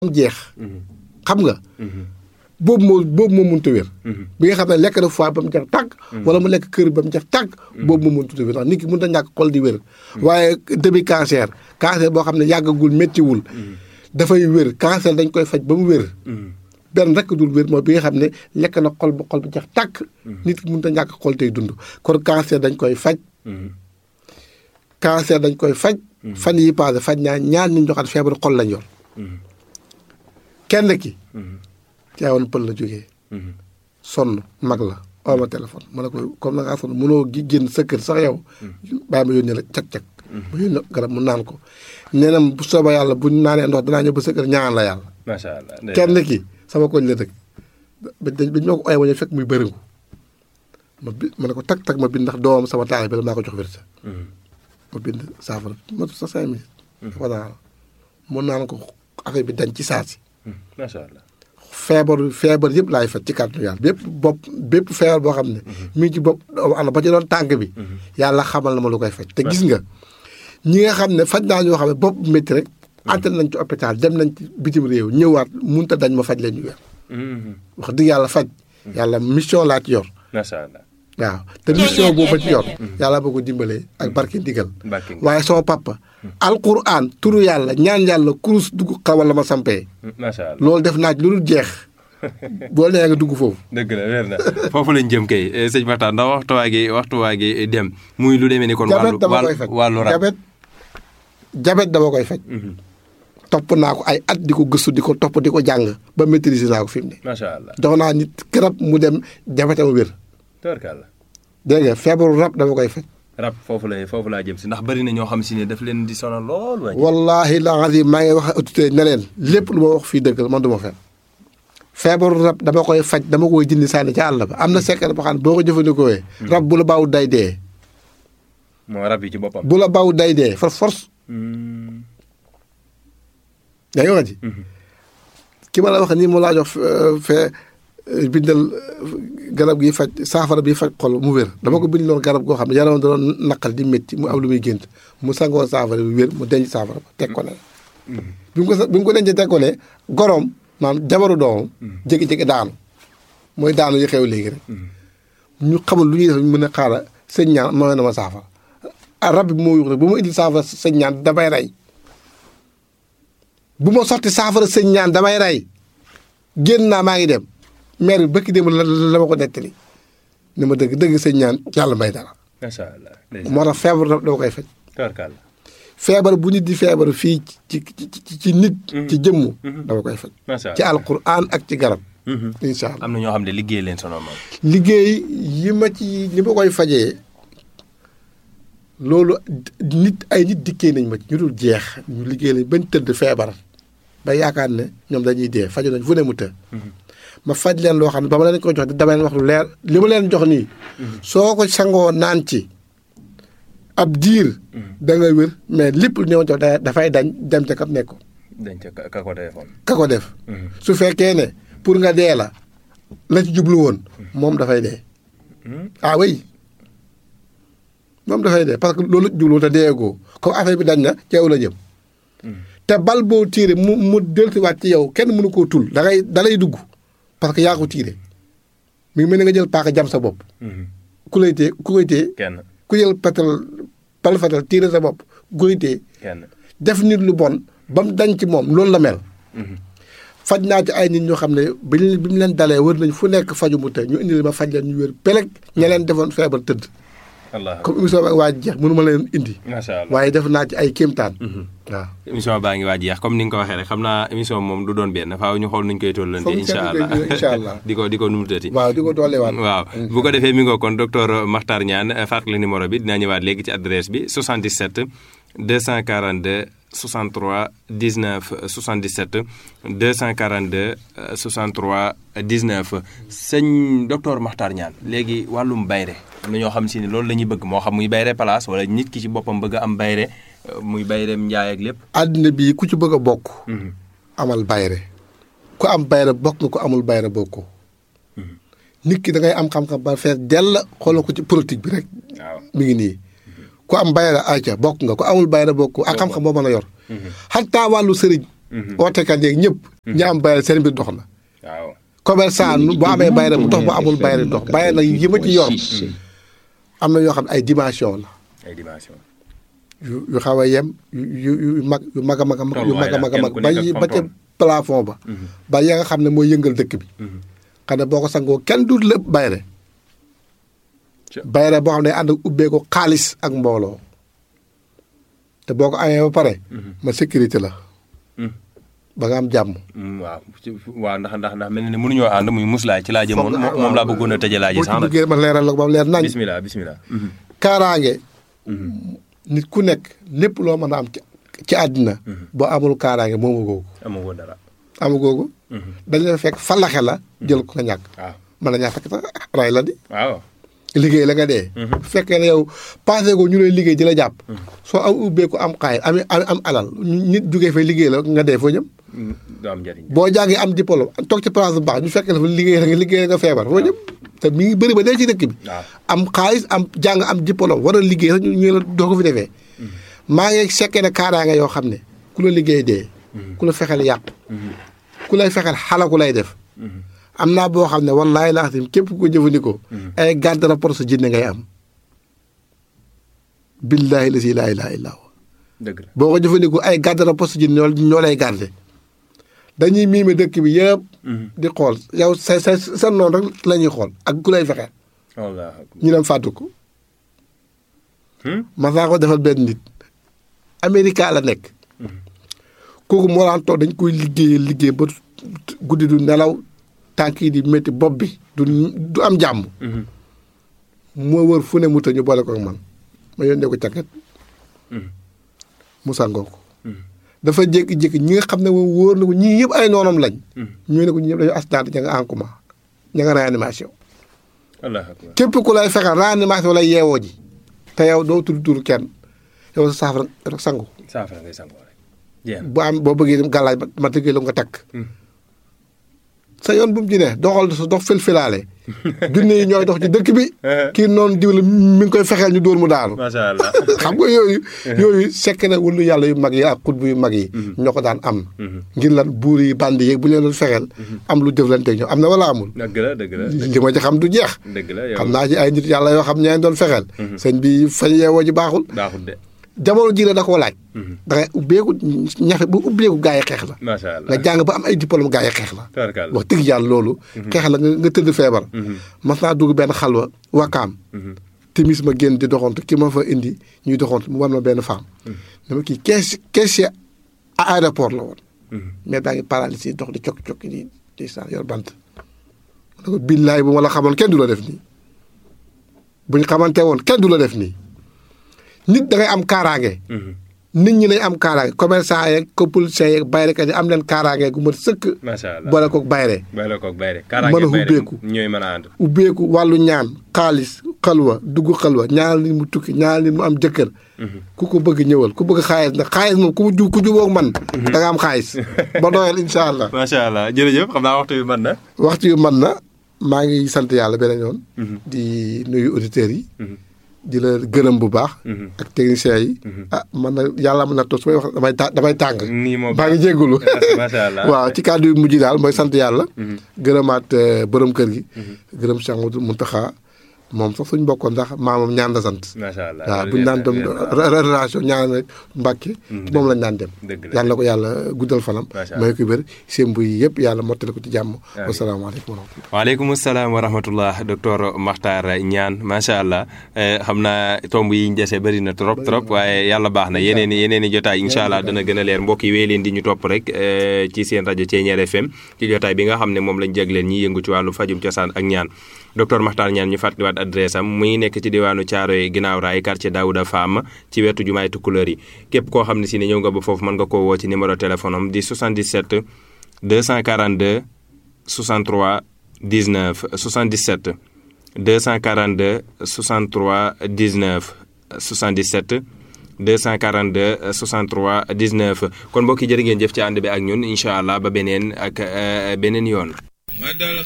jeex xam nga boobu moo boobu moo mënut a wér bi nga xam ne lekk na foie ba mu jeex tàgg wala mu lekk kër ba mu jeex tàgg boobu moo mënut a wér ndax nit ki mënut a ñàkk xol di wér waaye début cancer cancer boo xam ne yàggagul méttiwul dafay wér cancer dañ koy faj ba mu wér benn rek dul wér mooy bi nga xam ne lekk na xol ba xol ba jeex tàkk nit ki mënut a ñàkk xol tey dund kon cancer dañ koy faj cancer dañ koy faj fan yi passé faj naa ñaar nit ñoo xam ne feebaru xol lañ yor kenn ki caawoon pël la jógee sonn mag la oo ma téléphone ma ne ko comme na ngaa sonn mënoo gi génn sa kër sax yow bàyyi ma yónnee la cag-cag ma yónnee garab mu naan ko nee na bu sooba yàlla bu naanee ndox danaa ñëw ba sa kër ñaan la yàlla macha allah kenn ki sama koñ la dëkk bañ ma ko ooye wañu fekk muy bërëngu ma bi ma ne ko tag tag ma bind ndax doomam sama taal bi la maa ko jox wérsa ma bind saafara ma sa cinq minutes voilà mun naan ko affaire bi dañ ci saasi macha allah feebar feebar yëpp laay faj ci kàttanu yàlla bépp bopp bépp feebar boo xam ne mi ngi ci bopp doomu aadama ba ci doon tànk bi yàlla xamal na ma lu koy faj te gis nga ñi nga xam ne faj naa ñoo xam ne bopp métti rek entré nañ ci hôpital dem nañ ci bitim réew ñëwaat munta dañ ma faj leen ñu wér wax dëgg yàlla faj yàlla mission laa ci yor macha allah waaw te mission boobu ci yor yàlla boo ko dimbalee ak barke ndigal Barke ndigal. waaye sama papa alquran turu yàlla ñaan yàlla kurus dugg xawal la ma sampee macha allah loolu def naa ci lu dul jeex boo nee nga dugg foofu dëgg la wér na foofu lañ jëm kay eh, sëñ Makhtar ndax waxtu waa gi waxtu waa gi dem muy lu demee ni kon jabet wàllu dama koy wàllu faj wàllu rab jabet jabet dama koy faj Mhm. topp naa ko ay at di ko gëstu di ko topp di ko jàng ba maîtriser naa ko fi mu ne macha allah jox naa nit garab mu dem jabetam wér tubarkalla dégg nga feebaru rab dama koy faj rab foofu la foofu laa jëm si ndax bari na ñoo xam si ne daf leen di sonal lool waay wallahi la azim maa ngi wax autorité ne leen lépp lu ma wax fii dëgg la man du ma fen feebaru rab dama koy faj dama koy jëndi sànni ca àll ba am na secret boo xam ne boo ko jëfandikoo rab bu la baaw day dee moo rab yi ci boppam bu la baaw day dee for force Hmm. yaa ngi wax ji Mhm. ki ma la wax nii mu laa jox euh, fee euh, bindal euh, garab gi faj saafara bi faj xol mu wér dama ko bind loon garab goo xam ne yaram da doon naqal di métti mu am lu muy gént mu sangoo saafara bi wér mu denc saafara ba teg ko ne bi mu ko sa- bi mu ko dencee teg ko ne goroom maanaam jabaru doomam jékki-jékki daanu mooy daanu yi xew léegi rek ñu xamul lu ñuy def ñu mën a xaara sëñ ñaan mooy na ma saafara ah rab bi moo yuux rek bu ma indil saafara sëñ ñaan damay rey bu ma sotti saafara sëñ ñaan damay rey génn naa maa ngi dem maire bi bëkki dem la la ma ko nettali ni ma dëgg dëgg sëñ ñaan yàlla may dara macha allah ndeysaan. moo tax feebar dama dama koy faj tubarkalla feebar bu nit di feebar fii ci ci ci ci nit ci jëmmu dama koy faj macha allah ci alquran ak ci garab Mhm. incha allah am na ñoo xam ne liggéey leen sonal moom liggéey yi ma ci li ma koy fajee loolu nit ay nit dikkee nañ ma ci ñu dul jeex ñu liggéey lañ bañ tëdd feebar ba yaakaar ne ñoom dañuy dee faju nañ fu ne mu të ma faj leen loo xam ne ba ma leen ko jox dama leen wax lu leer li ma leen jox nii soo ko sangoo naan ci ab diir da nga wér mais lépp lu ñëw jox da- dafay dañ dem ca kam nekk dañ ca ka- ka ko téléphone ka ko def su fekkee ne pour nga dee la la ci jublu woon moom dafay dee ah oui moom dafay dee parce que loolu jublu te deegoo comme affaire bi dañ na ci yow la jëm te bal boo tiire mu mu dellusiwaat ci yow kenn mënu koo tul da ngay da lay dugg parce que yaa ko tiire mi ngi mel ni nga jël paaka jam sa bopp ku lay téye ku koy téye kenn ku jël patal bal fatal tiire sa bopp ku koy téye kenn def nit lu bon ba mu dañ ci moom loolu la mel faj naa ci ay nit ñoo xam ne bi ñu bi mu leen dalee wër nañ fu nekk faju mu te ñu indi ma faj leen ñu wér peleg ña leen defoon feebar tëdd allah comme émission bi waa jeex mënu ma leen indi macha allah waaye def naa ci ay kéemtaan waaw émission baa ngi waaj jeex comme ni nga ko waxee rek xam naa émission moom du doon benn faaw ñu xool nuñ koy tollante Foog incha kenn allah koy incha allah. di ko di ko numutati waaw di ko dooleewaat waaw bu ko defee mi ngoo kon docteur Makhtar Niane fàttali numéro bi dinaa ñëwaat léegi ci adresse bi 77 242 63 19 77 242 63 19 sëñ docteur Makhtar Niane léegi wàllum bayre am na ñoo xam si ne loolu la ñuy bëgg moo xam muy bayre place wala nit ki ci boppam bëgg a am bayre euh, muy bayreem njaay ak lépp àddina bii ku ci bëgg a bokk amal bayre ku am bayre bokk nga ko amul bayre bokkoo nit ki da ngay am xam-xam ba fees dell xoolal ko ci politique bi rek waaw mi ngi nii ku am bayra ayca bokk nga ku amul bayra bokk ak xam-xam boo mën a yor xataa wàllu sëriñ ootekat yeeg ñëpp. ñi am bayre seen mbir dox na. waaw. commerçant bu amee bayre bu dox bu amul bayre dox bayre nag yi ma ci yor. am na yoo xam ne ay dimension la. ay dimension. yu yu xaw a yem yu yu yu mag yu mag a mag a mag yu mag a mag a mag ba Tolluwaay la, ba ca kenn ku nekk plafond ba. ba ya nga xam ne mooy yëngal dëkk bi. xam ne boo ko sangoo kenn du lépp bayre Ca- bayre boo xam ne ànd ak ubbeeku xaalis ak mbooloo te boo ko amee ba pare. ma sécurité la. ba nga am jàmm. Mm, waaw ci- waaw ndax ndax ndax mel na ne mënuñoo ànd muy muslaay ci laa jëmoon Foog nga- moom laa bëggoon a tëjee laa ji boo ci sax nag duggee ma leeral la ko ba mu leer nañ. bismillah bismillah kaaraange. nit ku nekk lépp loo mën a am ci ci àddina. boo amul kaaraange moomu googu. amoo woon dara amu googu. dañ la fekk falaxe la jël ko nga ñàkk. waaw mën na ñaa fekk sax ray la di. waaw liggéey la nga dee. bu fekkee ne yow passé ko ñu lay liggéey di la jàpp. soo am ubbeeku am xaay am am am alal nit jugee fa liggéey la nga dee foo jëm. Mm, du am njëriñ boo jàngee am diplôme toog ci place bu baax ñu fekk la fa liggéey la nga liggéey la nga feebar foo jëm. te mi ngi bëri ba dee ci dëkk bi. waaw am xaalis am jàng am diplôme war a liggéey sax ñu ñu la doo ko fi defee. maa ngi sekkee ne kaaraange yoo xam ne ku la liggéey dee. ku la fexeel yàq. ku lay fexeel xalaku lay def. am naa boo xam ne wallaahi laa xam képp ku ko jëfandikoo. ay garde rapport sa jinne ngay am. billaahi la si laa ilaaha illaa huwa dëgg la boo ko jëfandikoo ay garde rapport sa jinne ñoo ñoo lay garde dañuy miime dëkk bi yëpp. di xool yow sa sa sa noonu rek la ñuy xool ak ku lay fexeel. wallaahi akbar. ñu dem fàttu ko. Hmm? ma saa ko defal benn nit. Amérique la nekk. kooku moo daan toog dañ koy liggéey liggéey ba guddi du nelaw tànk yi di métti bopp bi du du am jàmm. Mhm. moo wër fu ne mu tëj ñu boole ko ak man ma yónnee ko càkket. mu sangoo ko. dafa jékki-jékki ñi nga xam ne moom wóor na ko ñii yëpp ay noonam lañ. ñu ne ko ñii yëpp dañoo accident ña nga en coma ña nga réanimation. wallaahi akbar. képp ku lay fexeel réanimation lay yeewoo ji te yow doo tudd tur kenn yow sa saafara rek sangu saafara ngay sangoo rek jeex na bu am boo bëggee dem gàllaaj ma ma tëggee la nga takk sa yoon bu mu ci ne doxal sa dox filfilaale junne yi ñooy dox ci dëkk bi kii noonu diw la mi ngi koy fexeel ñu dóor mu daanu macha allah. xam nga yooyu yooyu sekk na wulu yàlla yu mag yi ak xutbu yu mag yi ñoo ko daan am ngir lan buur yi bandi yeeg bu leen doon fexeel am lu jëflante ñoom am na wala amul dëgg la dëgg la li ma ci xam du jeex dëgg la yow xam naa ci ay nit yàlla yoo xam ñeen doon fexeel sëñ bi fañ yeewoo ji baaxul baaxul de jamono ji la da koo laaj da ngay ubbeeku ñafe bu ubbeeku gaa yi xeex la macha allah. nga jàng ba am ay diplôme gaa yi xeex la tabarkalla. wax dëgg yàlla loolu xeex la nga nga tëdd feebar mas naa dugg benn xalwa wakaam timis ma génn di doxantu ki ma fa indi ñuy doxantu mu war ma benn femme dama kii kees caissier à aéroport la woon mais baa ngi paralysé dox di cokki-cokki di di sa yor bant ma ne ko billaay bu ma la xamoon kenn du la def nii buñ xamante woon kenn du la def nii nit da ngay am kaaraange nit ñi lañ am kaaraange commerçant yeeg ko policier yeeg bayrekat yi am leen kaaraange gu mat sëkk macha allah. boole koog bayre bay la koog bay rek. Mën a kaaraange bay rek ubbeeku. ñooy mën a ànd. ubbeeku wàllu ñaan xaalis xalwa dugg xalwa ñaanal nit mu tukki ñaanal nit mu am jëkkër ku ko bëgg ñëwal ku bëgg xaalis nag xaalis moom ku ju ku jubóog man da nga am xaalis ba doyal incha allah macha allah jërëjëf xam naa waxtu bi mën na. waxtu yu man na maa ngi sant yàlla beneen yoon di nuyu auditeurs yi di la gërëm bu baax ak techniciens yi ah man na yàlla mën na toog su may wax damay ta- damay tàng nii moo baa ngi jéggulu macha allah. waaw ci kàddu yu mujj daal mooy sant yàlla gërëmaat euh, borom kër gi gërëm Cheikh Mouhamadou Mountakha moom sax suñ bokkoon ndax maamam ñaan la sant macha allah. waaw bu ñu daan dem relation ñaan rek Mbàkke moom lañ daan dem dëgg la. yàlla na ko yàlla guddal fanam Macha Allah. may ko wér seen buy yëpp yàlla mottali ko ci jàmm wasalaamaaleykum wa rahmatulah waaleykum salaam wa rahmatullah docteur Makhtar Niane macha allah eh, xam naa tomb yi ñu dese bëri na trop trop waaye yàlla baax na yeneen i yeneen i jotaay incha allah dana gën a leer mbokk yi wéy leen di ñu topp rek eh, ci seen rajo Thiéniere FM ci jotaay bi nga xam ne moom lañ jagleen ñi yëngu ci wàllu fajum cosaan ak ñaan docteur Makhtar Niane ñu fàttaliwaat adresse am muy nekk ci diwaanu Thiaroye ginnaaw raay quartier Daouda Fam ci wetu jumaay Tukulóor yi képp koo xam ne si ne ñëw nga ba foofu mën nga koo woo ci numéro téléphone am di 77 242 63 19 77 242 63 19 77 242 63 19 kon mbokk yi jërë ngeen jëf ci ànd bi ak ñun incha allah ba beneen ak eh, beneen yoon.